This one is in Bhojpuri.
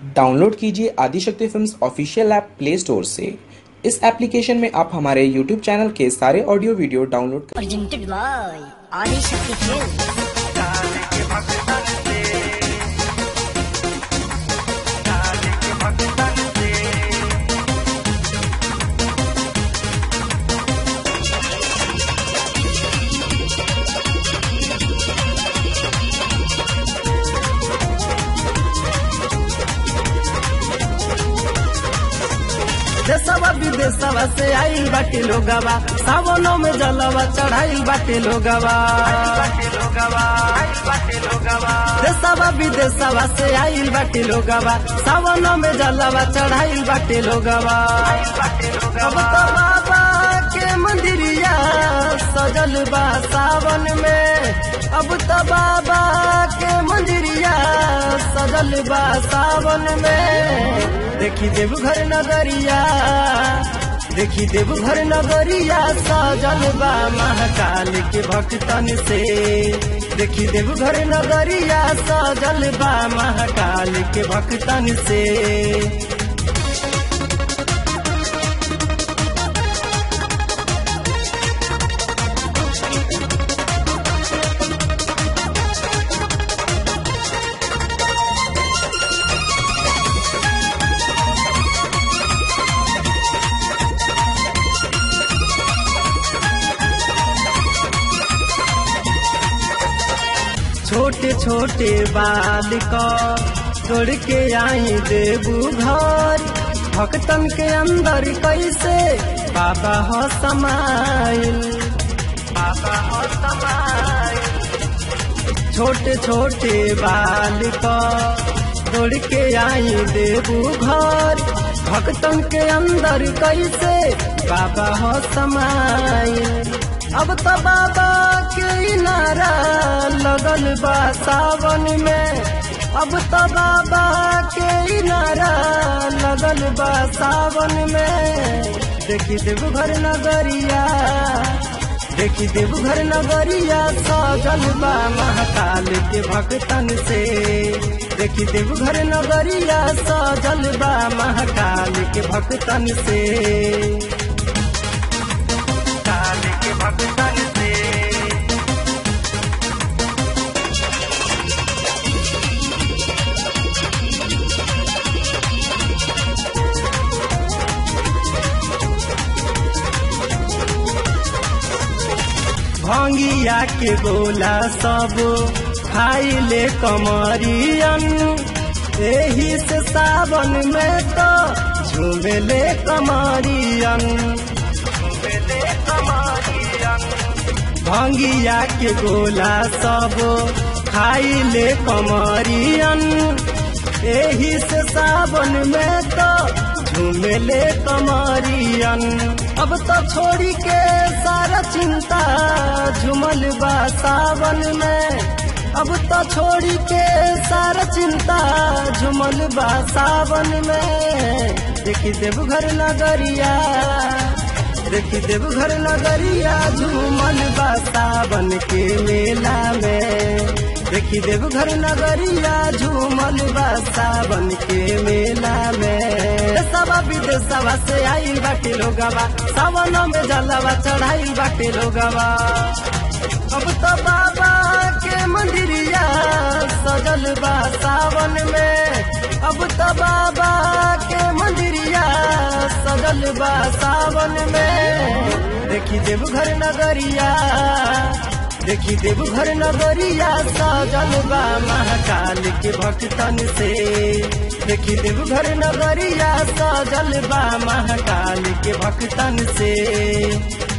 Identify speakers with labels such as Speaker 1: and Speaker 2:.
Speaker 1: डाउनलोड कीजिए Adishakti films official app play store से इस एप्लीकेशन में आप हमारे YouTube चैनल के सारे ऑडियो वीडियो डाउनलोड कर
Speaker 2: presented by Adi Shakti Films.
Speaker 3: देशवा विदेशवा से आइल बाटे लोगवा सावनों में जलवा चढ़ाइल बाटे लोगवा देशवा विदेशवा से आइल बाटे लोगवा सावनों में जलवा चढ़ाइल बाटे लोगवा अब तो बाबा के मंदिरिया सजल बा सावन में अब तो बाबा के मंदिरिया सजल बा सावन में देखी देवघर नगरिया देखी देवघर नगरिया सजल बा महाकाल के भक्तन से देखी देवघर नगरिया सजल बा महाकाल के भक्तन से छोटे छोटे बाल को तोड़ के आई देबू घर भक्तन के अंदर कैसे बाबा हो समाइल बाबा हो समाइल छोटे छोटे बाल को तोड़ के आई देबू घर भक्तन के अंदर कैसे बाबा हो समाइल अब तो बाबा के नारा लगल बा सावन में अब तो बाबा के नारा लगल बा सावन में देखी देवघर नगरिया देखी देवघर नगरिया सजल बा महाकाल के भक्तन से देखी देवघर नगरिया सजल बा महाकाल के भक्तन से काल के भक्तन से भंगिया के गोला सब खाई ले कमरियन एही से सावन में तो झूमेले कमरियन झूमेले कमरियन भंगिया के गोला सब खाई ले कमरियन एही से सावन में तो झूमेले कमरियन अब तो छोड़ी के सारा चिंता झूमल बा सावन में अब तो छोड़ी के सारा चिंता झूमल बा सावन में देखी देवघर नगरिया देखी देवघर नगरिया झूमल बा सावन के मेला में देखी देवघर नगरिया झूमल बा सावन के मेला में सवा विदेशवा से आइल बाटे लोगवा सावन में जलवा चढ़ाइल बाटे लोगवा अब तो बाबा के मंदिरिया सजल बा सावन में अब तो बाबा के मंदिरिया सजल बा सावन में देखी देवघर नगरिया देखी देवघर नगरिया सजल बा महाकाल के भक्तन से देखी देवघर नगरिया सजल बा महाकाल के भक्तन से